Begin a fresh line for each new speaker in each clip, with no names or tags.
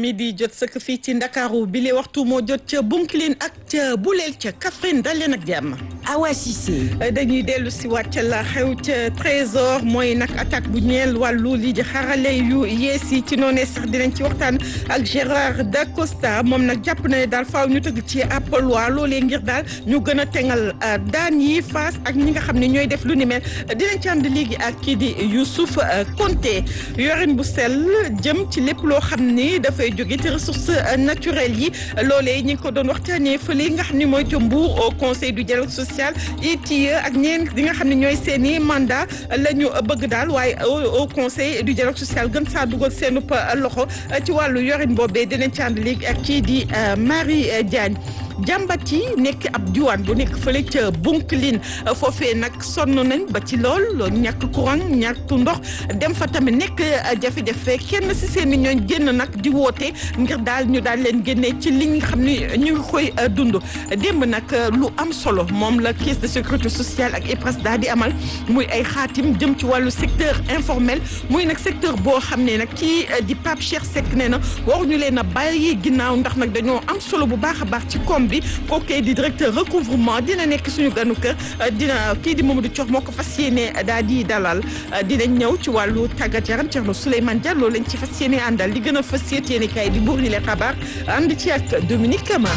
mi di jot sëkk fii ci Ndakaaru bi li waxtu moo jot ca Bounkiling ak ca Boulel ca Kaffrine dal leen ak jàmm.
Awa Cissé.
dañuy dellu si waat ca la xew ca Trésor mooy nag attaque bu ñeel wàllu lii di xarale yu yees yi ci noonee sax dinañ ci waxtaan ak Gérard Dacosta moom nag jàpp na ne daal faaw ñu tëgg ci ab loi loolee ngir daal ñu gën a tengal daan yi face ak ñi nga xam ne ñooy def lu ni mel dinañ ci ànd léegi ak kii di Youssouf Konté yorin bu sell jëm ci lépp loo xam ni dafay jóge ci ressources naturelles yi loolee ñi ngi ko doon waxtaanee fële nga xam ne mooy ca Mbour au conseil du dialogue social ITIE ak ñeen di nga xam ne ñooy seen i mandat la ñu bëgg daal waaye au conseil du dialogue social gën saa dugal seenu loxo ci wàllu yorin boobee dinañ ci ànd léegi ak kii di Marie Diagne jàmbat yi nekk ab diwaan bu nekk fële ca Bounkiling foofee nag sonn nañ ba ci lool ñàkk courant ñàkk ndox dem fa tamit nekk jafe-jafe kenn si seen i ñooñ génn nag di woote ngir daal ñu daal leen génnee ci li nga xam ni ñu ngi koy dund démb nag lu am solo moom la caisse de sécurité sociale ak IPRES daal di amal muy ay xaatim jëm ci wàllu secteur informel muy nag secteur boo xam ne nag kii di Pape Cheikh Seck nee na waruñu leen a bàyyi ginnaaw ndax nag dañoo am solo bu baax a baax ci koom bi kooku di directeur recouvrement dina nekk suñu ganu kër dina kii di Mamadou Thior moo ko fas yéene daal di dalal dinañ ñëw ci wàllu tàggat yaram Thierno Souleymane Diallo lañ ci fas yéene àndal li gën a fas yéene kay di buur yi leen xabaar ànd ci ak Dominique Kama.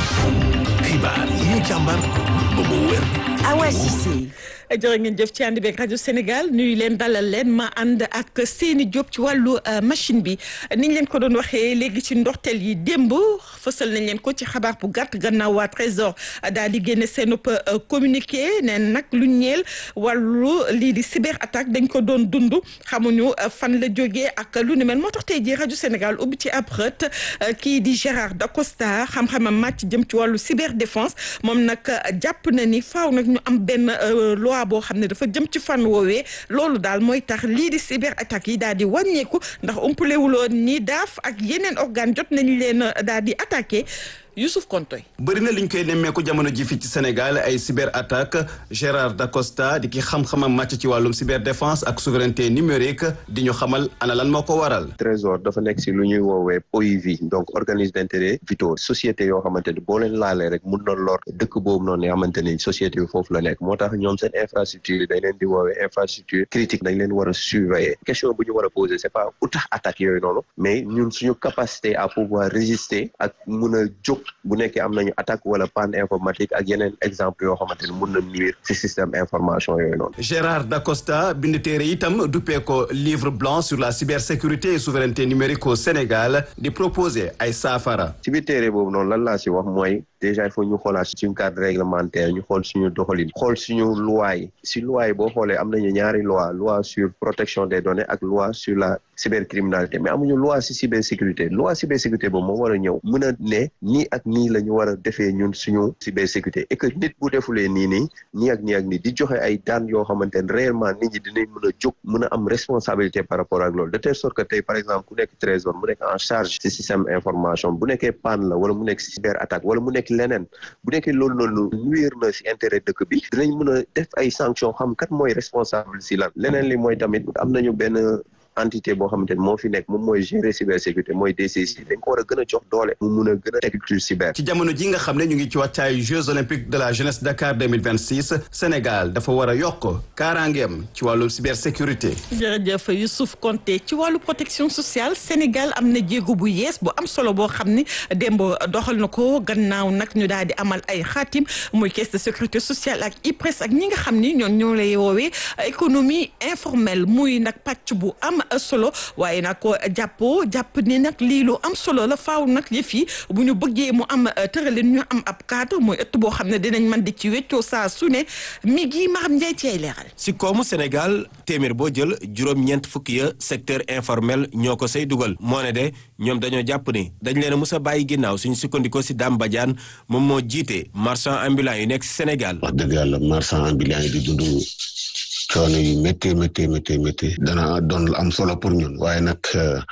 xibaar yi ñu càmbar ba mu wér.
Awa Cissé.
jërë ngeen jëf ci ànd beeg rajo Sénégal nuyu leen dalal leen ma ànd ak Seyni Diop ci wàllu machine bi niñ leen ko doon waxee léegi ci ndorteel yi démb fësal nañ leen ko ci xabaar bu gàtt gannaaw waa Trésor daal di génne seen communiqué neen nag lu ñeel wàllu lii di cyber attaque dañ ko doon dund xamuñu fan la jógee ak lu ni mel moo tax tey jii rajo Sénégal ubbi ci ab xët kii di Gérard Dacosta xam-xamam màcc jëm ci wàllu cyber défense moom nag jàpp na ni faaw nag ñu am benn loi boo xam ne dafa jëm ci fan woowee loolu daal mooy tax lii di cyber attaque yi daal di wàññeeku ndax umpalewuloon ni daaf ak yeneen organe jot nañ leen daal di attaqué Youssouf Kontoy
bëri na liñ koy nemmeeku jamono ji fii ci Sénégal ay cyber attaque Gérard Dacosta di ki xam-xamam màcc ci wàllum cyber défense ak souveraineté numérique di ñu xamal ana lan moo ko waral.
Trésor dafa nekk si lu ñuy woowee OIV donc organisme d'intérêt vitaux société yoo xamante ni boo leen laalee rek mun na lor dëkk boobu noonu nga xamante ni société bi foofu la nekk moo tax ñoom seen infrastructure yi dañ leen di woowee infrastructure critique dañ leen war a surveiller question bu ñu war a poser c'est pas u tax attaque yooyu noonu mais ñun suñu capacité à pouvoir résister ak mun a jóg bu nekkee am nañu attaque wala panne informatique ak yeneen exemple yoo xamante ni mun na nuire ci système information yooyu noonu.
Gérard Dacosta bind téere itam duppee ko livre blanc sur la cybersécurité et souveraineté numérique au Sénégal di proposer ay saafara.
ci biir téere boobu noonu lan laa ci wax mooy déjà il faut ñu xoolaat suñu cadre réglementaire ñu xool suñu doxalin xool suñu loi yi si loi yi boo xoolee am nañu ñaari loi loi sur protection des données ak loi sur la cybercriminalité mais amuñu loi si cybersécurité loi cybersécurité boobu moo war a ñëw mën a ne nii ak nii la ñu war a defee ñun suñu cybersécurité et que nit bu defulee nii nii nii ak nii ak nii di joxe ay daan yoo xamante ne réellement nit ñi dinañ mën a jóg mën a am responsabilité par rapport ak loolu de telle sorte que tey par exemple ku nekk trésor mu nekk en charge ci système information bu nekkee panne la wala mu nekk cyber attaque wala mu nekk leneen bu nekkee loolu noonu nuire na si intérêt dëkk bi dinañ mën a def ay sanctions xam kat mooy responsable si lan leneen li mooy tamit am nañu benn entité boo xamante ni moo fi nekk moom mooy gérer cybersécurité mooy DCC dañ ko war a gën a jox doole mu mun a gën a teg culture cyber
ci jamono ji nga xam ne ñu ngi ci wàccaayu Jeux olympiques de la jeunesse Dakar 2026 Sénégal dafa war a yokk kaaraangeem ci wàllu cybersécurité
jërëjëf Youssouf Konté ci wàllu protection sociale Sénégal am na jéego bu yees bu am solo boo xam ni démb doxal na ko gannaaw nag ñu daal di amal ay xaatim muy caisse de sécurité sociale ak IPRES ak ñi nga xam ni ñoom ñoo lay woowee économie informelle muy nag pàcc bu am solo waaye nag ko jàppoo jàpp ni nag lii lu am solo la faaw nag yëf yi bu ñu bëggee mu am tëralin ñu am ab cadre mooy ëtt boo xam ne dinañ mën di ci weccoo saa su ne mi ngi Maram Ndiaye ci ay leeral.
si koomu Sénégal téeméer boo jël juróom-ñeent fukki ya secteur informel ñoo ko say dugal moo ne de ñoom dañoo jàpp ni dañ leen a mus a bàyyi ginnaaw suñu sukkandikoo si Dame Badiane moom moo jiite marchand ambulant yu nekk si Sénégal.
wax dëgg yàlla marchand ambulant yi di dund coono yu métti métti métti métti dana doon am solo pour ñun waaye nag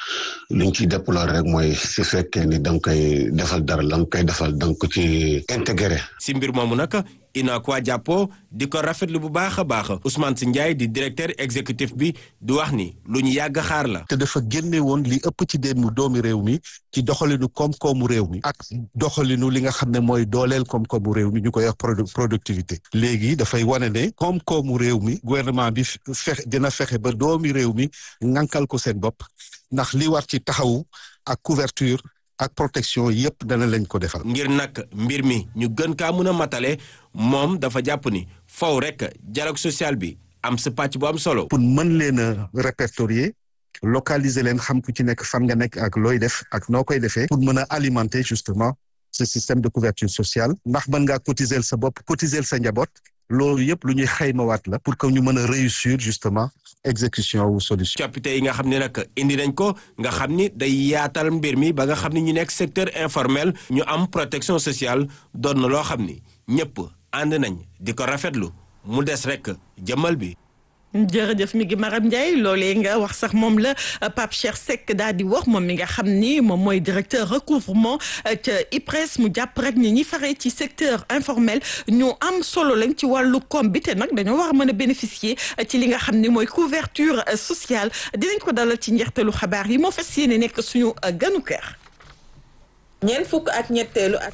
li ñu ciy déplorer rek mooy su fekkee ni da nga koy defal dara la nga koy defal da nga ko ci intégré.
si mbir moomu nag UNACOIS jàppoo di ko rafetlu bu baax a baax Ousmane Sy Ndiaye di directeur exécutif bi di wax ni lu ñu yàgg xaar la.
te dafa génne woon li ëpp ci dénnu doomi réew mi ci doxalinu koom-koomu réew mi ak doxalinu li nga xam ne mooy dooleel koom-koomu réew mi ñu koy wax productivité léegi dafay wane ne koom-koomu réew mi gouvernement bi fexe dina fexe ba doomi réew mi ŋànkal ko seen bopp ndax li war ci taxawu ak couverture ak protection yépp dana lañ ko defal.
ngir nag mbir mi ñu gën kaa mën a matale moom dafa jàpp ni faw rek dialogue social bi am sa pàcc bu am solo.
pour mën leen a répertorier localiser leen xam ku ci nekk fan nga nekk ak looy def ak noo koy defee. pour mën a alimenter justement ce système de couverture sociale. ndax mën ngaa cotiser sa bopp cotiser sa njaboot. loolu yëpp lu ñuy xaymawaat la. pour que ñu mën a réussir justement exécution wu solution.
coppite yi nga xam ne nag indi nañ ko nga xam ni day yaatal mbir mi ba nga xam ni ñu nekk secteur informel ñu am protection sociale doon na loo xam ni ñëpp ànd nañ di ko rafetlu mu des rek jëmmal bi.
jërëjëf mi ngi Maram Ndiaye loolee nga wax sax moom la Pape Cheikh Seck daal di wax moom mi nga xam ni moom mooy directeur recouvrement ca IPRES mu jàpp rek ni ñi faree ci secteur informel ñu am solo lañ ci wàllu koom bi te nag dañoo war a mën a bénéficier ci li nga xam ni mooy couverture sociale dinañ ko dalal ci njeextalu xabaar yi moo fas yéene nekk suñu ganu kër.
ñeent fukk ak ñetteelu ak.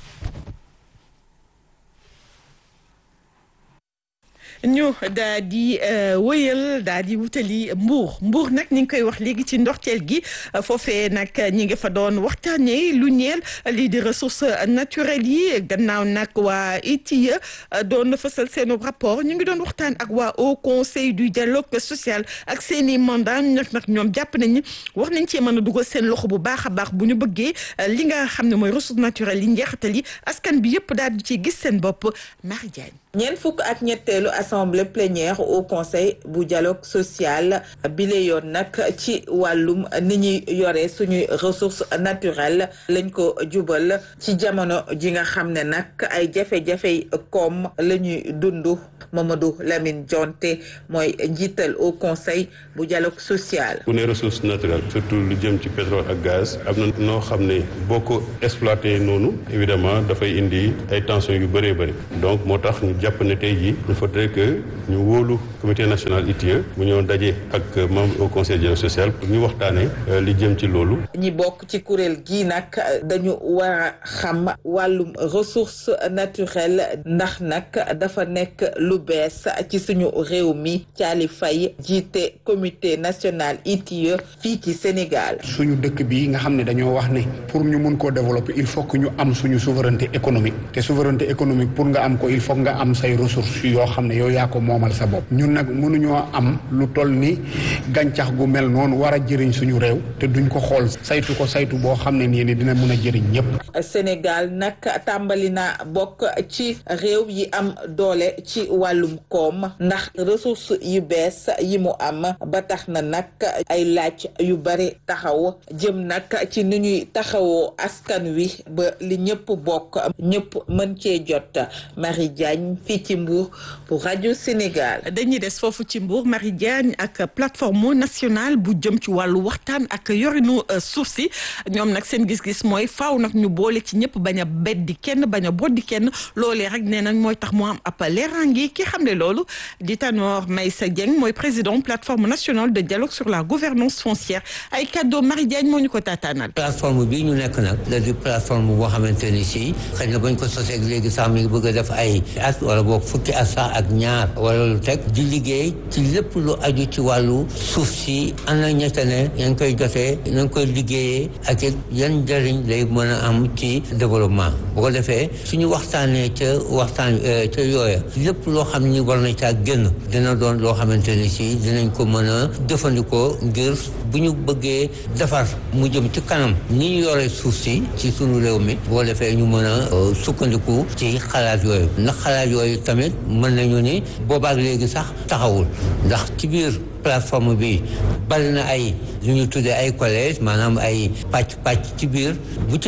ñu daa di wëyal daa di wutali mbuur mbuur nag ñi ngi koy wax léegi ci ndorteel gi foofee nag ñi ngi fa doon waxtaanee lu ñeel lii di ressources naturelles yi gannaaw nag waa ITIE doon fësal seen rapport ñu ngi doon waxtaan ak waa Haut Conseil du dialogue social ak seen i mandat nag nag ñoom jàpp nañu wax nañ cee mën a dugal seen loxo bu baax a baax bu ñu bëggee li nga xam ne mooy ressources naturelles yi njeexital yi askan bi yëpp daal di ci gis seen bopp Marie Diagne
ñeent fukk ak ñetteelu assemblée plénière au conseil bu dialogue social bile yoon nag ci wàllum ni ñuy yore suñuy ressources naturelles lañ ko jubal ci jamono ji nga xam ne nag ay jafe-jafe koom la ñuy dund Mamadou Lamine Jonte mooy njiital au conseil bu dialogue social.
bu ne ressources naturelles surtout lu jëm ci pétrole ak gaz am na noo xam ne boo ko exploité noonu évidemment dafay indi ay tensions yu bëree bëri donc moo tax ñu jàpp ne tey jii il faudrait que ñu wóolu comité national ITIE mu ñëw daje ak membre au conseil dialogue social pour ñu waxtaanee li jëm ci loolu.
ñi bokk ci kuréel gii nag dañu war a xam wàllum ressources naturelles ndax nag dafa nekk lu bees ci suñu réew mi Thiali Faye jiite comité national ITIE fii ci Sénégal.
suñu dëkk bi nga xam ne dañoo wax ne pour ñu mun koo développer il faut que ñu am suñu souveraineté économique te souveraineté économique pour nga am ko il faut nga am say ressources yoo xam ne yow yaa ko moomal sa bopp ñun nag mënuñoo am lu toll ni gàncax gu mel noonu war a jëriñ suñu réew te duñ ko xool saytu ko saytu boo xam ne nii dina mën a jëriñ ñëpp.
Sénégal nag tàmbali na bokk ci réew yi am doole ci wàllum koom ndax ressources yu bees yi mu am ba tax na nag ay laaj yu bari taxaw jëm nag ci ni ñuy taxawoo askan wi ba li ñëpp bokk ñëpp mën cee jot Marie Diagne fii ci Mbour pour rajo Sénégal.
dañuy des foofu ci Mbour Marie Diagne ak plateforme nationale bu jëm ci wàllu waxtaan ak yorinu suuf si ñoom nag seen gis-gis mooy faaw nag ñu boole ci ñëpp bañ a beddi kenn bañ a boddi kenn loolee rek nee nañ mooy tax mu am ab leeraange ki xam ne loolu di Tanor Meïssa Dieng mooy président plateforme nationale de dialogue sur la gouvernance foncière ay kàddoo Marie Diagne moo ñu ko taataanal.
plateforme bi ñu nekk nag la di plateforme boo xamante ni si xëy na bañ ko sosee léegi sax mi ngi bëgg a def ay at wala boog fukki at sax ak ñaar wala lu teg di liggéey ci lépp lu aju ci wàllu suuf si ana ñette ne yan koy jotee yan koy liggéeyee ak it yan njëriñ lay mën a am ci développement bu ko defee suñu waxtaanee ca waxtaan ca yooya lépp loo xam ni war na caa génn dina doon loo xamante ni si dinañ ko mën a jëfandikoo ngir bu ñu bëggee defar mu jëm ci kanam ni ñu yore suuf si ci sunu réew mi boo defee ñu mën a sukkandiku ci xalaat yooyu ndax xalaat yooyu tamit mën nañu ni boobaak léegi sax taxawul ndax ci biir plateforme bi bari na ay lu ñu tuddee ay collège maanaam ay pàcc pàcc ci biir bu ci ne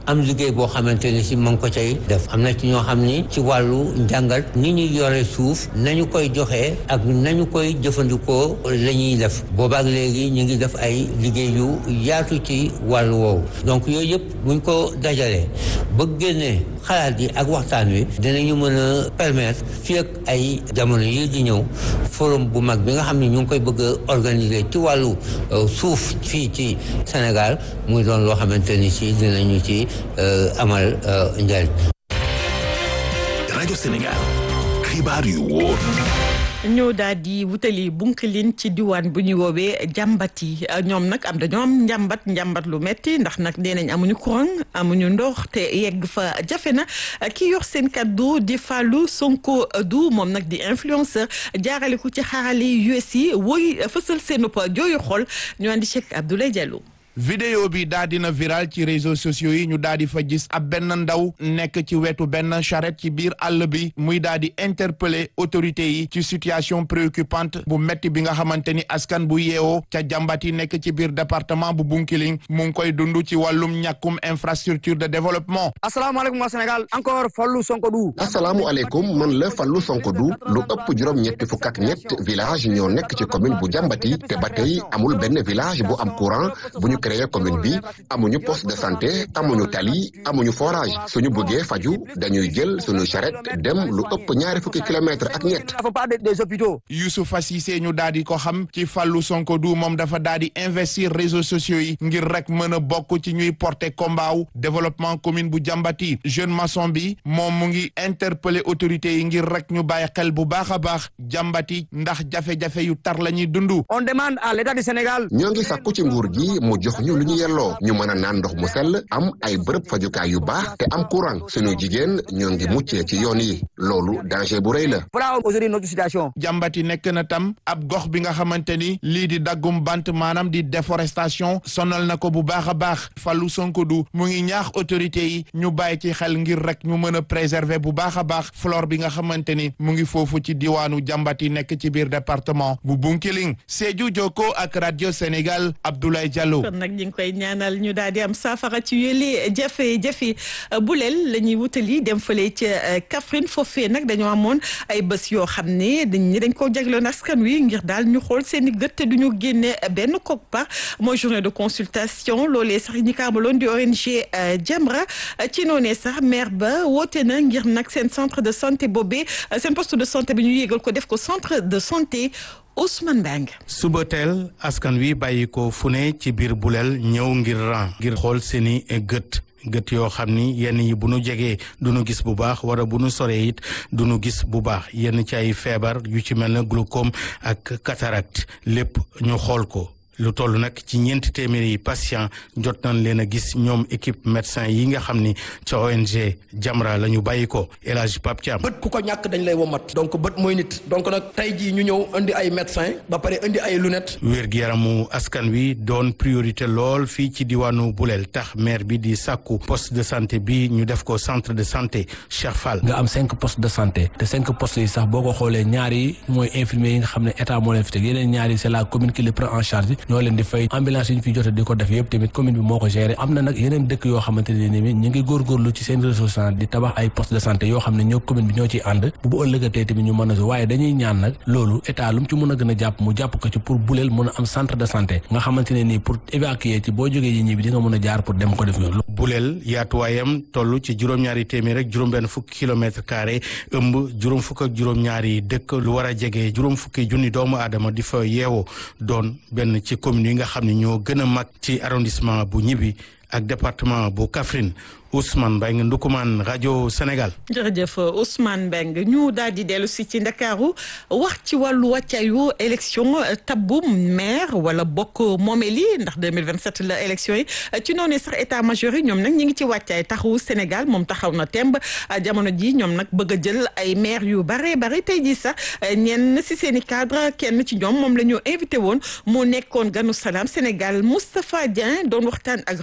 am liggéey boo xamante ni si ma ngi ko cay def am na ci ñoo xam ni ci wàllu njàngat ni ñu yore suuf nañu koy joxe ak nañu koy jëfandikoo la ñuy def boobaak léegi ñu ngi def ay liggéey yu yaatu ci wàllu woowu donc yooyu yëpp buñ ko dajalee ba génnee xalaat yi ak waxtaan wi dinañu mën a permettre fii ak ay jamono yi di ñëw forum bu mag bi nga xam ne ñu ngi koy bëgg a organiser ci wàllu suuf fii ci Sénégal muy doon loo xamante ni si dinañu ci amal njariñ
rajo Sénégal xibaar yu wóor
ñoo daal di wutali bunkalin ci diwaan bu ñuy woowee jàmbat yi ñoom nag am dañoo am njàmbat njàmbat lu metti ndax nag nee nañ amuñu courant amuñu ndox te yegg fa jafe na ki yor seen kaddu di Fallou Sonko du moom nag di influenceur jaarale ko ci xarale US yi woy fësal seen jooyu xol ñu andi Cheikh Abdoulaye Diallo.
vidéo bi daa dina viral ci réseaux sociaux yi ñu daa di fa gis ab benn ndaw nekk ci wetu benn charrette ci biir àll bi muy daa di interpeller autorités yi ci situation préoccupante bu metti bi nga xamante ni askan bu yeewoo ca jàmbat yi nekk ci biir département bu Bunkiling mu ngi koy dund ci wàllum ñàkkum infrastructure de développement.
asalaamaaleykum waa Sénégal encore Fallou Sonko du.
asalaamualeykum man la Fallou Sonko du lu ëpp juróom-ñetti fukk ak ñett village ñoo nekk ci commune bu jàmbati te ba tey amul benn village bu am courant bu ñu créé commune bi amuñu poste de santé amuñu tali amuñu forage suñu bëggee faju dañuy jël suñu charrette dem lu ëpp ñaari fukki kilomètres ak ñett.
dafa pas des hôpitaux.
Youssoupha Cissé ñu daal di ko xam ci Fallou Sonko du moom dafa daal di investir réseaux sociaux yi ngir rek mën a bokk ci ñuy porter combat wu développement commune bu jàmbati jeune maçon bi moom mu ngi interpeller autorités yi ngir rek ñu bàyyi xel bu baax a baax jàmbati ndax jafe-jafe yu tar la ñuy dund.
on demande à l'état du Sénégal.
ñoo ngi sàkku ci nguur gi mu jox ñu lu ñu yelloo ñu mën a naan ndox mu sell am ay bërëb fajukaay yu baax te am courant suñu jigéen ñoo ngi muccee ci yoon yi loolu danger bu rëy la.
voilà aujourd'hui notre situation.
jàmbati nekk na tam ab gox bi nga xamante ni lii di daggum bant maanaam di déforestation sonal na ko bu baax a baax Fallou Sonko du mu ngi ñaax autorités yi ñu bàyyi ci xel ngir rek ñu mën a préserver bu baax a baax flore bi nga xamante ni mu ngi foofu ci diwaanu jàmbati nekk ci biir département bu Bunkiling Sédhiou Jokko ak radio Sénégal Abdoulaye Diallo.
kon nag ñu ngi koy ñaanal ñu daal di am saafara ci yële jafe-jafe buleel la ñuy wutali dem fële ca Kaffrine foofee nag dañoo amoon ay bés yoo xam ne dañ dañ koo jagloon askan wi ngir daal ñu xool seen i gët te du ñu génne benn koppar mooy journée de consultation loolee sax ñi ko amaloon di ONG Jamra ci noonee sax maire ba woote na ngir nag seen centre de santé boobee seen poste de santé bi ñu yégal ko def ko centre de santé. Ousmane Bang.
suba teel askan wi bàyyi ko fu ne ci biir buleel ñëw ngir ran ngir xool seeni gët gët yoo xam ni yenn yi bu nu jegee du nu gis bu baax wala bu nu soree it du nu gis bu baax yenn ci ay feebar yu ci mel ne glaucome ak cataracte lépp ñu xool ko. lu toll nag ci ñeenti téeméeri patient jot nañ leen a gis ñoom équipe médecin yi nga xam ni ca ONG Jamra la ñu bàyyi ko El Hadj Pape Thiam
bët ku ko ñàkk dañ lay womat donc bët mooy nit donc nag tey jii ñu ñëw indi ay médecin ba pare indi ay lunettes.
wér-gu-yaramu askan wi doon priorité lool fii ci diwaanu Bulel tax maire bi di sàkku poste de santé bi ñu def ko centre de santé Cheikh Fall.
nga am cinq postes de santé te cinq postes yi sax boo ko xoolee ñaari mooy infirmier yi nga xam ne état moo leen fi teg yeneen ñaari c'est la commune qui les prend en charge. ñoo leen di fay ambulance yi ñu fi jot di ko def yëpp tamit commune bi moo ko géré am na nag yeneen dëkk yoo xamante ne ni ñu ngi góorgóorlu ci seen ressource di tabax ay poste de santé yoo xam ne ñoo commune bi ñoo ciy ànd bu bu ëllëgatee tamit ñu mën a waaye dañuy ñaan nag loolu état lu mu ci mën a gën a jàpp mu jàpp ko ci pour buleel mën a am centre de santé nga xamante ne nii pour évacuer ci boo jógee yi ñi bi di nga mën a jaar pour dem ko def yoon
buleel yaatuwaayam toll ci juróom-ñaari téeméer rek juróom-benn fukki kilomètre carré ëmb juróom fukk ak juróom-ñaari dëkk lu war a jege juróom fukki junni doomu aadama di fa yeewoo doon benn ci commune yi nga xam ne ñoo gën a mag ci arrondissement bu ñibbi ak département bu Kaffrine Ousmane Mbengue Ndukumaan rajo Sénégal.
jërëjëf Ousmane Mbengue ñu daal di dellu si ci Ndakaaru wax ci wàllu wàccaayu élection tabbu maire wala bokk moomeel yi ndax 2027 la élection yi ci noonu sax état major yi ñoom nag ñi ngi ci wàccaay taxawu Sénégal moom taxaw na temb jamono ji ñoom nag bëgg a jël ay maire yu bare bare tey jii sax ñenn si seen i cadre kenn ci ñoom moom la ñu invité woon moo nekkoon ganu salaam Sénégal Moustapha Dieng doon waxtaan ak Ramatoulaye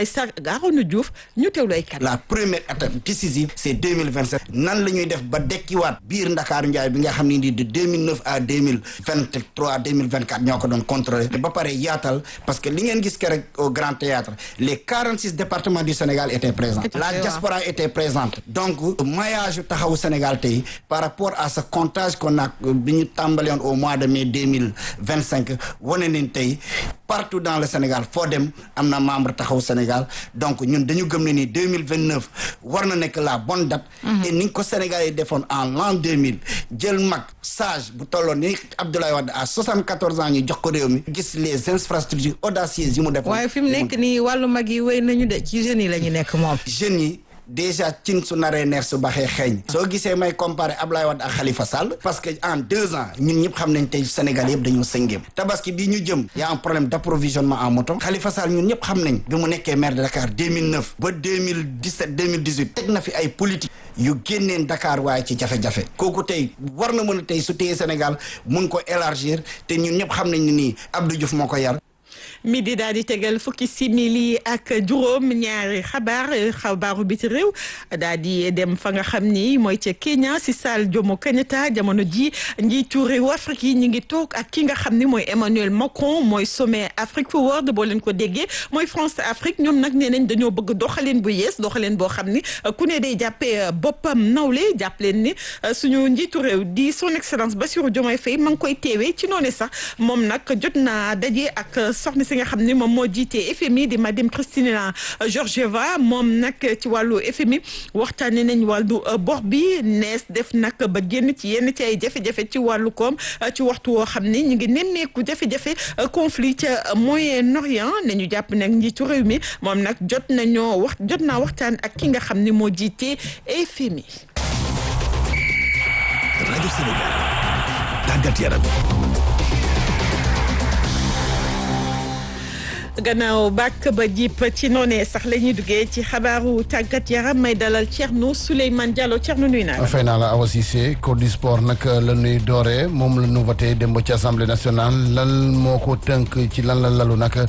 Ndiaye Sarr ak Arona Diouf ñu teewlu ay kàddu.
la première étape décisive c'est deux mille vingt sept nan la ñuy def ba dekkiwaat biir Ndakaaru Ndiaye bi nga xam ne nii de deux mille neuf à deux mille vingt trois deux mille vingt quatre ñoo ko doon contrôler ba pare yaatal parce que li ngeen gis keroog au Grand Théâtre les quarante six départements du Sénégal étaient présents la diaspora était présente donc maillage taxawu Sénégal tey par rapport à ce comptage qu'on a bi ñu tàmbali woon au mois de mai deux mille vingt cinq wane nañ tey partout dans le Sénégal foo dem am na membre taxawu Sénégal donc ñun dañu gëm ne ni deux mille vingt neuf war na nekk la bonne date. et ni ko Sénégal yi defoon en l'an deux mille jël mag sage bu tolloon ni Abdoulaye Wade à soixante quatorze ans ñu jox ko réew mi gis les infrastructures audacieuses yi mu defoon.
waaye fi mu nekk nii wàllu mag yi wéy nañu de ci jeunes yi la ñu nekk moom.
jeunes yi. déjà cin su naree neer su baxee xeeñ soo gisee may comparer Ablaye Wade ak Khalifa Sall parce que en deux ans ñun ñëpp xam nañ tey Sénégal yëpp dañoo sëngéem tabaski bii ñu jëm y a un problème d'approvisionnement en moto Khalifa Sall ñun ñëpp xam nañ bi mu nekkee maire de Dakar 2009 ba 2017 2018 teg na fi ay politique yu génneen Dakar waaye ci jafe-jafe kooku tey war na mën a tey su téye Sénégal mun ko élargir te ñun ñëpp xam nañ ne nii Abdou Diouf moo ko yar
midi daal di tegal fukki simili ak juróom ñaari xabaar xabaaru biti réew daal di dem fa nga xam ni mooy ca Kenya si Salle Jomo Kenyatta jamono ji njiitu réew Afrique yi ñu ngi toog ak ki nga xam ni mooy Emmanuel Macron mooy sommet Afrique Forward boo leen ko déggee mooy France Afrique ñoom nag nee nañ dañoo bëgg doxalin bu yees doxalin boo xam ni ku ne day jàppee boppam nawle jàpp leen ni suñu njiitu réew di son excellence Bassirou Diomaye Faye ma ngi koy teewee ci noonu sax moom nag jot naa daje ak soxna si nga xam ni moom moo jiite FMI di madame Christina Georgieva moom nag ci wàllu FMI waxtaane nañ wàllu bor bi nees def nag ba génn ci yenn ci ay jafe-jafe ci wàllu koom ci waxtu woo xam ni ñu ngi nemmeeku jafe-jafe conflit ca Moyen-Orient ne ñu jàpp nag njiitu réew mi moom nag jot nañoo wax jot naa waxtaan ak ki nga xam ni moo jiite FMI.
rajo Sénégal tàggat yaram.
gannaaw bàkk ba jip ci noonee sax la ñuy duggee ci xabaaru tàggat yaram may dalal Thierno Souleymane Diallo Thierno nuyu naa la.
fay naa la Awa Cissé code du sport nag la ñuy dooree moom la ñu voté démb ci assemblée nationale lan moo ko tënk ci lan la lalu nag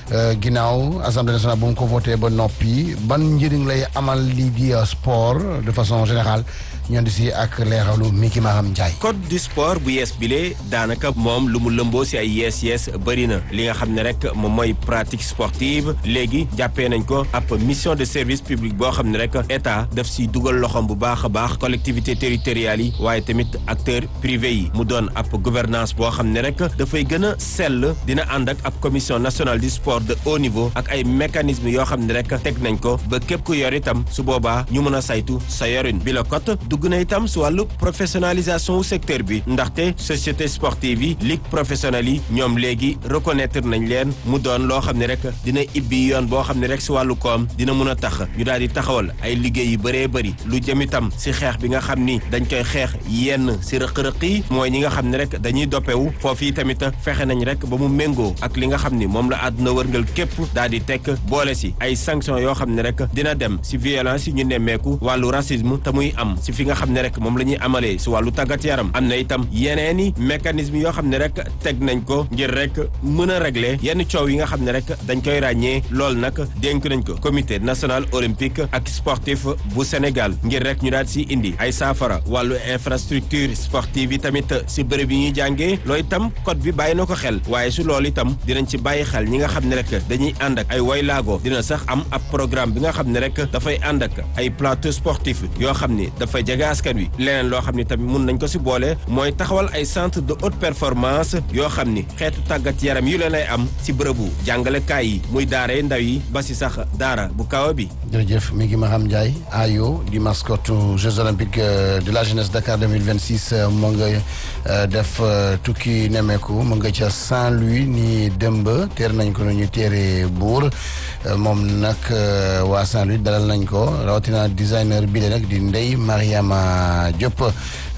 ginnaaw assemblée nationale bu mu ko voté ba noppi ban njëriñ lay amal lii di sport de façon générale ñu andi si ak leeralu Miki Maham Ndiaye.
code du sport bu yees bile daanaka moom lu mu lëmboo si ay yees yees bëri na li nga xam ne rek moom mooy pratique sportive léegi jàppee nañ ko ab mission de service public boo xam ne rek état daf si dugal loxoom bu baax a baax collectivité territoriales yi waaye tamit acteurs privés yi mu doon ab gouvernance boo xam ne rek dafay gën a sell dina ànd ak ab commission nationale du sport de haut niveau ak ay mécanismes yoo xam ne rek teg nañ ko ba képp ku yor itam su boobaa ñu mën a saytu sa yorin bi la cote dugg na itam si wàllu professionnalisation wu secteur bi ndaxte société sportive yi ligue professionnelle yi ñoom léegi reconnaître nañ leen mu doon loo xam ne rek dina ibbi yoon boo xam ne rek si wàllu koom dina mun a tax ñu daal di taxawal ay liggéey yu bëree bëri lu jëm itam si xeex bi nga xam ni dañ koy xeex yenn si rëq-rëq yi mooy ñi nga xam ne rek dañuy doppewu foofu yi tamit fexe nañ rek ba mu méngoo ak li nga xam ni moom la àdduna wërngal képp daal di tekk boole si ay sanctions yoo xam ne rek dina dem si violence yi ñu nemmeeku wàllu racisme te muy am si fi nga xam ne rek moom la ñuy amalee si wàllu tàggat yaram am na itam yeneeni mécanisme yoo xam ne rek teg nañ ko ngir rek mën a régler yenn coow yi nga xam ne rek dañ koy ràññee loolu nag dénk nañ ko comité national olympique ak sportif bu Sénégal ngir rek ñu daal si indi ay saafara wàllu infrastructure sportive yi tamit si bërëb yi ñuy jàngee loolu itam code bi bàyyi na ko xel waaye su loolu itam dinañ ci bàyyi xel ñi nga xam ne rek dañuy ànd ak ay waylaago dina sax am ab programme bi nga xam ne rek dafay ànd ak ay plateau sportif yoo xam ni dafay jege askan wi leneen loo xam ni tamit mun nañ ko si boole mooy taxawal ay centre de haute performance yoo xam ni xeetu tàggat yaram yu leen ay am si bërëbu jàngalekaay yi muy daara ndaw yi ba si sax daara bu kaw bi.
jërëjëf mi ngi Maham Ndiaye ayo di mascotte Jeux olympiques de la jeunesse Dakar 2026 mu nga def tukki nemeeku mu nga ca Saint-Louis ni dëmb teer nañ ko nu ñu teere buur moom nag waa Saint-Louis dalal nañ ko rawatina designer bi nag di Ndeye Mariama Diop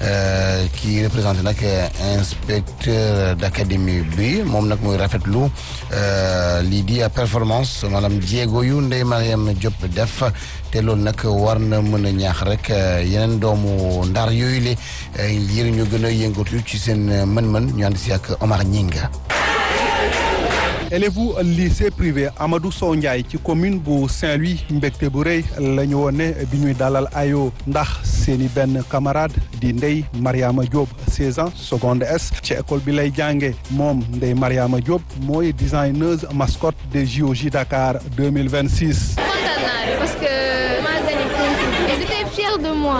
ki représenté nag inspecteur d'académie bi moom nag muy rafetlu lii di performance maanaam jéego yu Ndeye Mariama Diop def te loolu nag war na mën a ñaax rek yeneen doomu ndar yooyu le ngir ñu gën a yëngatu ci seen mën-mën ñu ànd si ak Omar Ñinga
élèves lycée privé Amadou Sow Ndiaye ci commune bu Saint-Louis mbégte bu rëy la ñu woon ne bi ñuy dalal ayo ndax seeni benn camarade di Ndeye Mariama Diop 16 ans seconde S ci école bi lay jànge moom Ndeye Mariama Diop mooy designeuse mascotte des JOJ Dakar 2026.
kontaan naa parce que maa gagné concours ils étaient fiers de moi.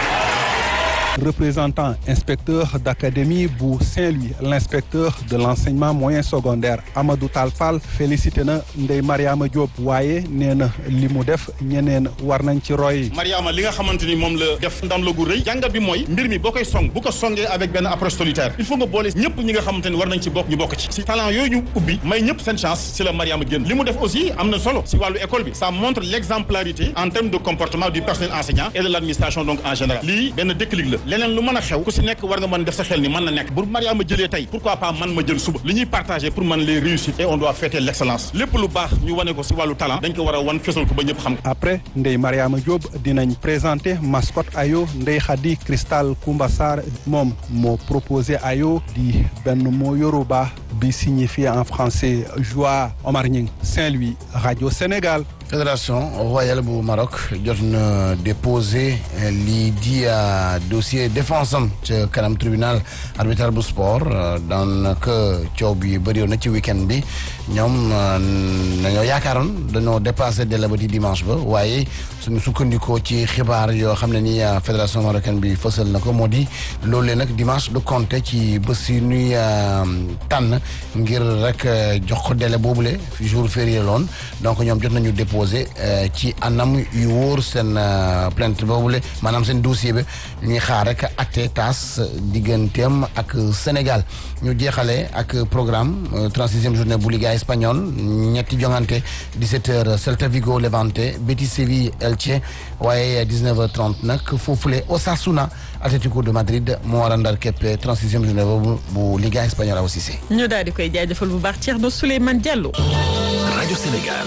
représentant inspecteur d'académie bu Saint-Louis l'inspecteur de l'enseignement moyen secondaire Amadou Tall Fall félicité na Ndeye Mariama Diop waaye nee na li mu def ñeneen war nañ ci roy.
Mariama li nga xamante ni moom la def ndam la gu rëy jàngat bi mooy mbir mi boo koy song bu ko songee avec benn approche solitaire il faut nga boole ñëpp ñi nga xamante ni war nañ ci bokk ñu bokk ci si talent yooyu ñu ubbi may ñëpp seen chance si la Mariama génn li mu def aussi am na solo si wàllu école bi ça montre l'exemplarité en termes de comportement du personnel enseignant et de l'administration donc en général lii benn déclic la leneen lu mën a xew ku si nekk war nga mën def sa xel ni mën na nekk bu Mariama jëlee tey pourquoi pas man ma jël suba li ñuy partager pour man les réussir et on doit fêter l'excellence lépp lu baax ñu wane ko si wàllu talent dañ ko war a wan fesal ko ba ñëpp xam
après Ndeye Mariama Diop dinañ présenter mascotte ayo Ndeye Khady Cristal Koumba Sarr moom moo proposé ayo di benn mot yoruba bi signifie en français joie Omar Ñing Saint-Louis Radio Sénégal
fédération royale bu Maroc jot na déposé lii di dossier défense am ca kanam tribunal arbitral bu sport daanaka coow bi bëri na ci week-end bi ñoom dañoo yaakaaroon dañoo dépassé délai ba di dimanche ba waaye suñu sukkandikoo ci xibaar yoo xam ne ni fédération marocaine bi fësal na ko moo di loolee nag dimanche du compter ci bés yi nuy tànn ngir rek jox ko délai boobule jour férié loon donc ñoom jot nañu déposé ci anam yu wóor seen plainte boobule maanaam seen dossier bi ñuy xaar rek acte tas digganteem ak Sénégal ñu jeexale ak programme trente-sixième journée bu Liga espagnole ñetti jongante 17h Celta Vigo Levante Betis Séville Elche waaye 19h30 nag foofule Osasuna Atlético de Madrid moo war a ndar képp trente-sixième journée boobu bu Liga espagnole Awa Cissé
ñu daal di koy jaajëfal bu baax Thierno Souleymane Diallo.
rajo Sénégal.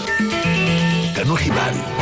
kanu xibaar yi.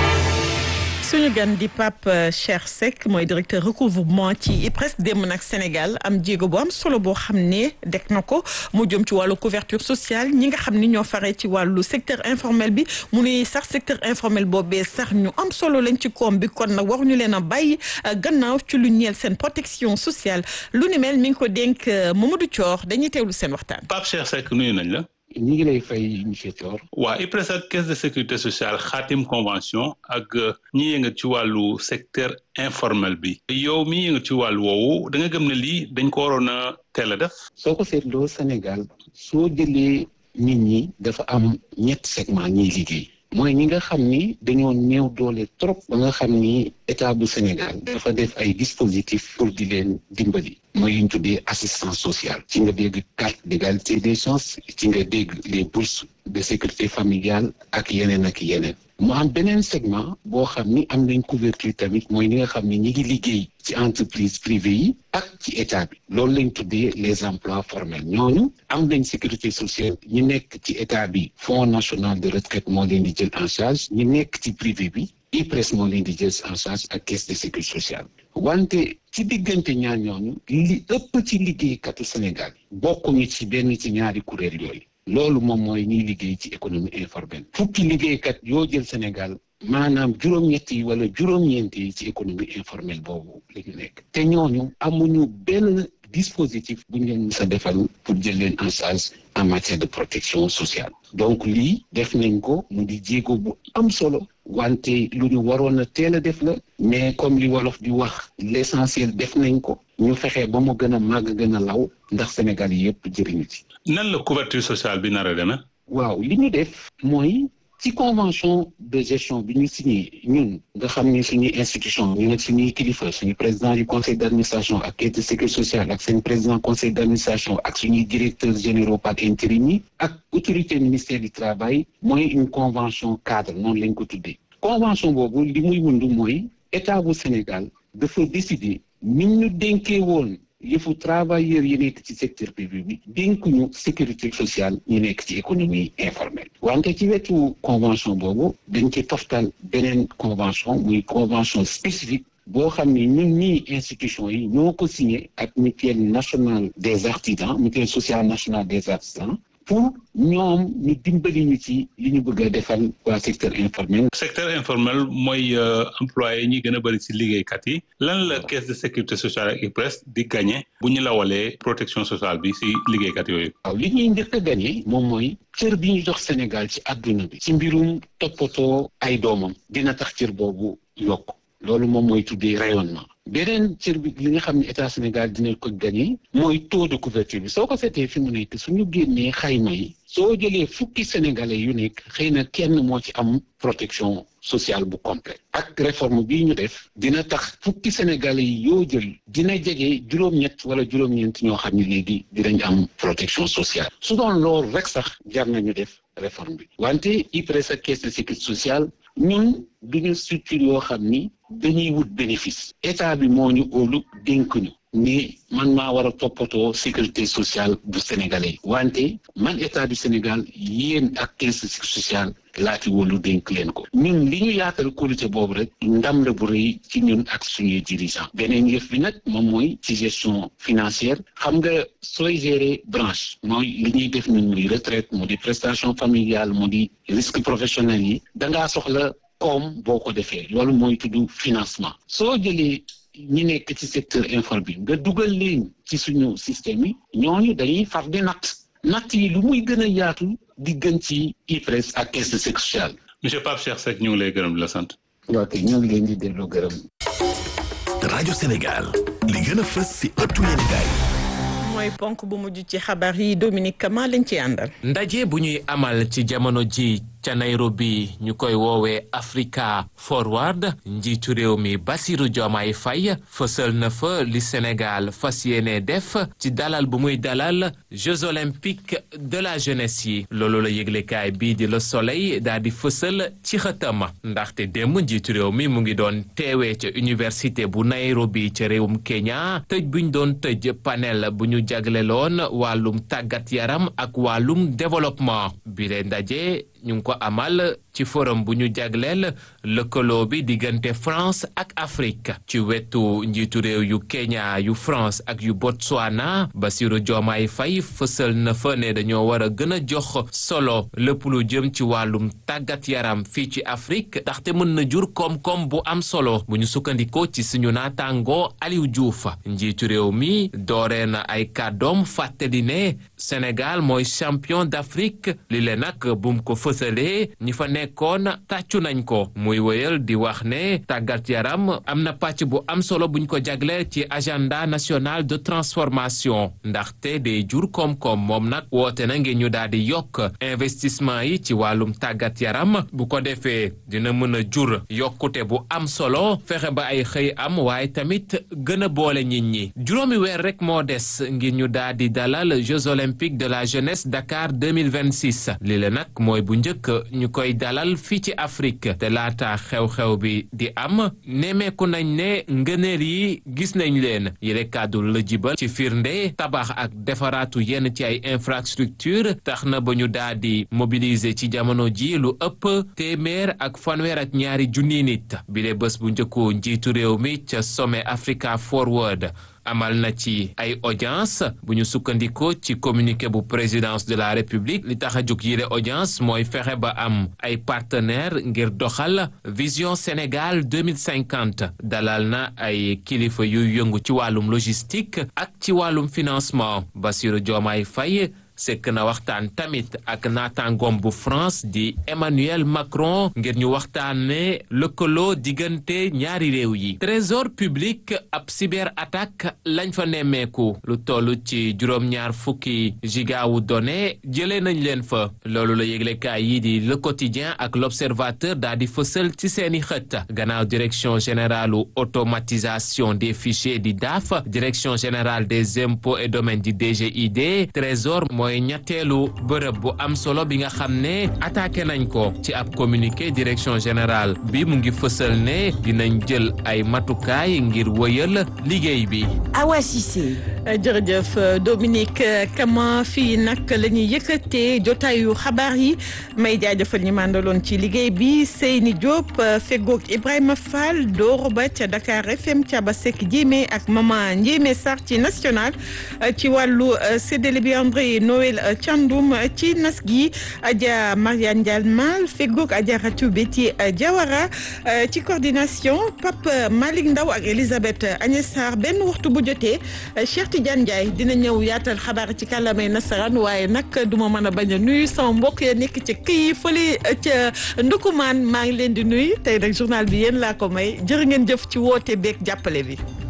suñu gan di Pape Cheikh Seck mooy directeur recouvrement ci IPRES démb nag Sénégal am jéego bu am solo boo xam ne dek na ko mu jëm ci wàllu couverture sociale ñi nga xam ni ñoo faree ci wàllu secteur informel bi mu ne sax secteur informel boobee sax ñu am solo lañ ci koom bi kon nag waruñu leen a bàyyi gannaaw ci lu ñeel seen protection sociale lu ni mel mi ngi ko dénk Mamadou Thior dañuy teewlu seen waxtaan.
Pape Cheikh Seck nuyu nañ la.
ñi ngi lay fay monsieur Thior.
waa IPRES ak caisse de sécurité sociale xaatim convention ak ñi yëngat ci wàllu secteur informel bi. yow mi yëngat ci wàllu woowu da nga gëm ne lii dañ ko waroon a teel a def.
soo ko seetloo Sénégal soo jëlee nit ñi dafa am ñett segment ñiy liggéey. mooy ñi nga xam ni dañoo néew doole trop ba nga xam ni état bu Sénégal dafa def ay dispositifs pour di leen dimbali mooy li ñu tuddee assistance sociale ci nga dégg carte d'égalité des chances ci nga dégg les bourses de sécurité familiale ak yeneen ak yeneen mu am beneen segment boo xam ni am nañ couverture tamit mooy ñi nga xam ni ñi ngi liggéey ci entreprise privée yi ak ci état bi loolu lañ tuddee les emplois formels ñooñu am nañ sécurité sociale ñi nekk ci état bi fonds national de retraite moo leen di jël en charge ñi nekk ci privé bi IPRES moo leen di jël en charge ak caisse de sécurité sociale wante ci diggante ñaar ñooñu li ëpp ci liggéeykatu Sénégal bokkuñu ci benn ci ñaari kuréel yooyu loolu moom mooy ñiy liggéey ci économie informelle fukki liggéeykat yoo jël Sénégal maanaam juróom-ñett yi wala juróom-ñeent yi ci économie informelle boobu la ñu nekk te ñooñu amuñu benn dispositif bu ñu leen mës a defal pour jël leen en charge en matière de protection sociale donc lii def nañ ko mu di jéego bu am solo wante lu ñu waroon a teel a def la mais comme li wolof di wax l'essentiel def nañ ko ñu fexe ba mu gën a màgg gën a law ndax Sénégal yi yëpp jëriñu ci.
nan la couverture sociale bi nar a demee.
waaw li ñu def mooy ci convention de gestion bi ñu signé ñun nga xam ni suñuy institution ñu nekk suñuy kilifa suñu président du conseil d'administration ak caisse de sécurité sociale ak seen président conseil d'administration ak suñuy directeurs généraux par intérim yi ak autorité ministère du travail mooy une convention cadre noonu lañ ko tuddee convention boobu li muy wund mooy état bu Sénégal dafa décider ni ñu dénkee woon yëfu travailleurs yi nekk ci secteur privé bi dénkuñu sécurité sociale ñu nekk ci économie informelle wante ci wetu convention boobu dañ ci toftal beneen convention muy convention spécifique boo xam ni ñun ñii institution yi ñoo ko signé ak mutuelle nationale des artisans mutuelle sociale nationale des artisans pour ñoom ñu dimbali ñu ci li ñu bëgg a defal waa secteur informel.
secteur informel mooy employé ñi gën a bëri ci liggéeykat yi lan la caisse de sécurité sociale ak IPRES di gagné bu ñu lawalee protection sociale bi ci liggéeykat yooyu.
waaw li ñuy njëkk a gagné moom mooy cër bi ñu jox Sénégal ci àdduna bi ci mbirum toppatoo ay doomam dina tax cër boobu yokk loolu moom mooy tuddee rayonnement. beneen cër bi li nga xam ne état Sénégal dina ko gagné mooy taux de couverture bi soo ko seetee fi mu nekk suñu génnee xayma yi soo jëlee fukki sénégalais yu nekk xëy na kenn moo ci am protection sociale bu complète ak réforme bii ñu def dina tax fukki sénégalais yi yoo jël dina jege juróom-ñett wala juróom-ñeent ñoo xam ne léegi dinañ am protection sociale su doon loolu rek sax jar nañu def réforme bi wante IPRES ak caisse de sécurité sociale ñun duñu structure yoo xam ni dañuy wut bénéfice état bi moo ñu óolu dénk ñu ni man maa war a toppatoo sécurité sociale bu sénégalais wante man état du Sénégal yéen ak caisse de sécurité sociale laa fi wóolu dénk leen ko ñun li ñu yaatal qualité boobu rek ndam la bu rëy ci ñun ak suñuy dirigeant beneen yëf bi nag moom mooy ci gestion financière xam nga sooy gérer branche mooy li ñuy def ñun muy retraite mu di prestation familiale mu di risque professionnel yi dangaa soxla koom boo ko defee loolu mooy tudd financement soo jëlee ñi nekk ci secteur informel bi nga dugal leen ci suñu système yi ñooñu dañuy far di natt natt yi lu muy gën a yaatu di gën ci IPRES ak caisse de sécurité sociale.
monsieur Pape Cheikh Seck ñu ngi lay gërëm di la sant.
ok ñu ngi leen di delloo gërëm.
rajo Sénégal li gën a fës si ëttu yéenekaay
mooy ponk bu mujj ci xabaar yi Dominique Kama lañ ci àndal.
ndaje bu ñuy amal ci jamono ji ca Nairobi ñu koy woowee Africa Forward njiitu réew mi Bassirou Diomaye Faye fësal na fa li Sénégal fas yéene def ci dalal bu muy dalal Jeux olympiques de la jeunesse yi loolu la yëglekaay bii di Le Soleil daal di fësal ci xëtam ndaxte démb njiitu réew mi mu ngi doon teewee ca université bu Nairobi ca réewum Kenya tëj bu ñu doon tëj panel bu ñu jagleloon wàllum tàggat yaram ak wàllum développement bi leen ndaje ñu ngi ko amal ci forum bu ñu jagleel lëkkaloo bi diggante France ak Afrique ci wetu njiitu réew yu Kenya yu France ak yu Botswana Bassirou Diomaye Faye fësal na fa ne dañoo war a gën a jox solo lépp lu jëm ci wàllum tàggat yaram fii ci Afrique ndaxte mën na jur koom-koom bu am solo bu ñu sukkandikoo ci suñu naataangoo Aliou Diouf njiitu réew mi dooree na ay kàddoom fàttali ne Sénégal mooy champion d'Afrique li le nag bum ko fësalee ñi fa nekkoon tàccu nañ ko muy wéyal di wax ne tàggat yaram am na pàcc bu am solo buñ ko jagleel ci agenda national de transformation ndaxte day jur koom-koom moom nag woote na ngir ñu daal di yokk investissement yi ci wàllum tàggat yaram bu ko defee dina mën a jur yokkute bu am solo fexe ba ay xëy am waaye tamit gën a boole nit ñi juróomi weer rek moo des ngir ñu daal di dalal Jeux olympiques de la jeunesse Dakar 2026 li la nag mooy bu njëkk ñu koy dalal fii ci Afrique te laata xew-xew bi di am nemeeku nañ ne ngëneel yi gis nañ leen yile kàddu la jibal ci firnde tabax ak defaraatu yenn ci ay infrastructure tax na ba ñu daal di mobiliser ci jamono ji lu ëpp téeméer ak fanweer ak ñaari junni nit bile bés bu njëkku njiitu réew mi ca sommet Africa Forward amal na ci ay audience bu ñu sukkandikoo ci communiqué bu présidence de la république li tax a jóg yile audience mooy fexe ba am ay partenaire ngir doxal vision Sénégal 2050 dalal na ay kilifa yuy yëngu ci wàllum logistique ak ci wàllum financement Bassirou Diomaye Faye sekk na waxtaan tamit ak naataangoom bu France di Emmanuel Macron ngir ñu waxtaane lëkkaloo diggante ñaari réew yi trésor public ab cyber attaque lañ fa nemmeeku lu toll ci juróom-ñaar fukki gigawu données jëlee nañ leen fa loolu la yëglekaay yi di le quotidien ak l'observateur daal di fësal ci seeni xët gannaaw direction générale automatisation des fichiers di DAF direction générale des impôts et domaines di DGID trésor mooy ñetteelu bërëb bu am solo bi nga xam ne attaqué nañ ko ci ab communiqué direction générale bi mu ngi fësal ne dinañ jël ay matukaay ngir wëyal liggéey bi.
Awa Cissé. jërëjëf Dominique Kama fii nag la ñuy yëkkatee jotaayu xabaar yi may jaajëfal ñi màndaloon ci liggéey bi Seyni Diop feggoog Ibrahima Fall Doro Ba ca Dakar FM Thiaba Seck Diémé ak Mama Ndiémé Sarr ci national ci wàllu séddale bi André Noël Thiandoum ci nas gi Adja Mariane Dial Mal feggoog Adja Ratou Betty Diawara ci coordination Pape Malick Ndaw ak Elisabeth Agnès Sarr benn waxtu bu jotee Cheikh Tidiane Ndiaye dina ñëw yaatal xabaar ci kàllaamay nasaraan waaye nag du ma mën a bañ a nuyu sama mbokk ya nekk ca kii fële ca Ndukumaan maa ngi leen di nuyu tey nag journal bi yéen laa ko may jërë ngeen jëf ci woote beeg jàppale bi.